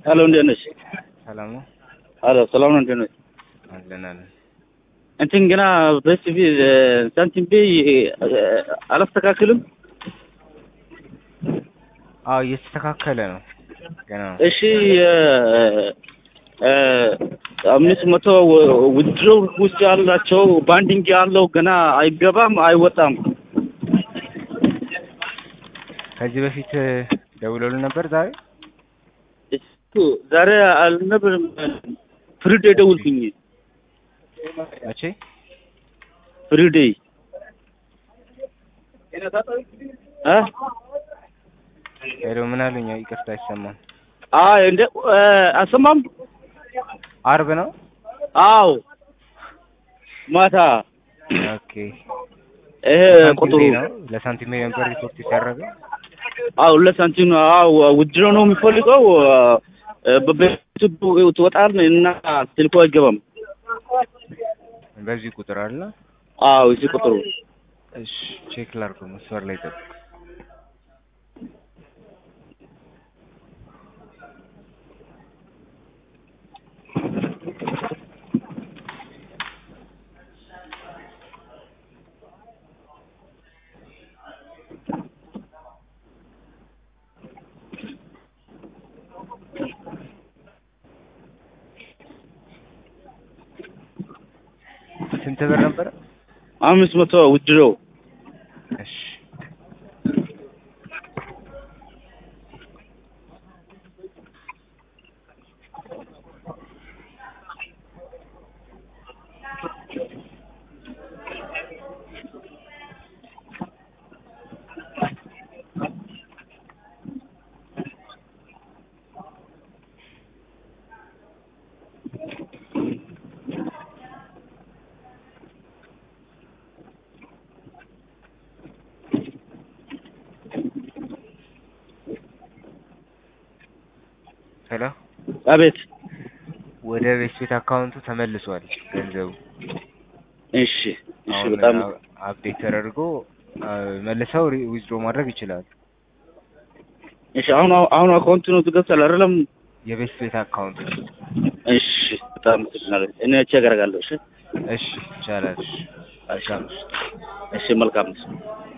ሄሎ እንዴት ነሽ? ሰላም ነው ሄሎ ሰላም ነው እንዴት ነሽ? አለን አለን። እንትን ገና በሲቪ ሳንቲም ቤይ አላስተካክልም። አዎ እየተስተካከለ ነው ገና ነው። እሺ አምስት መቶ ውድሮ ውስጥ ያላቸው ባንዲንግ ያለው ገና አይገባም አይወጣም። ከዚህ በፊት ደውለውልን ነበር ዛሬ እሱ ዛሬ አልነበረም ፍሪዴ ደውልኩኝ። መቼ? ፍሪዴ እ ሄሎ ምን አሉኝ? ይቅርታ አይሰማም። አይ እንደ አሰማም አርብ ነው። አው ማታ ኦኬ ይሄ ለሳንቲም ቁጥሩ ቤ ነው ለሳንቲም ቤ ነበር ሪፖርት የተደረገው። አው ለሳንቲም አው ውድሮ ነው የሚፈልገው በቤቱ ትወጣል እና ስልኩ አይገባም። በዚህ ቁጥር አለ። አው እዚህ ቁጥሩ እሺ ቼክ ላድርገው። መስመር ላይ ጠብቅ። ስንት ብር ነበረ? አምስት መቶ ውድሮ እሺ ሄሎ አቤት ወደ ቤት ቤት አካውንቱ ተመልሷል ገንዘቡ። እሺ እሺ አሁን በጣም አፕዴት ተደርጎ አ፣ መልሰው ዊዝድሮ ማድረግ ይችላሉ። እሺ አሁን አሁን አካውንት ነው ትገብታል አይደለም የቤት ቤት አካውንት እሺ በጣም አመሰግናለሁ እኔ ቼክ አደርጋለሁ እሺ እሺ ይቻላል። እሺ መልካም እሺ። እሺ መልካም ነው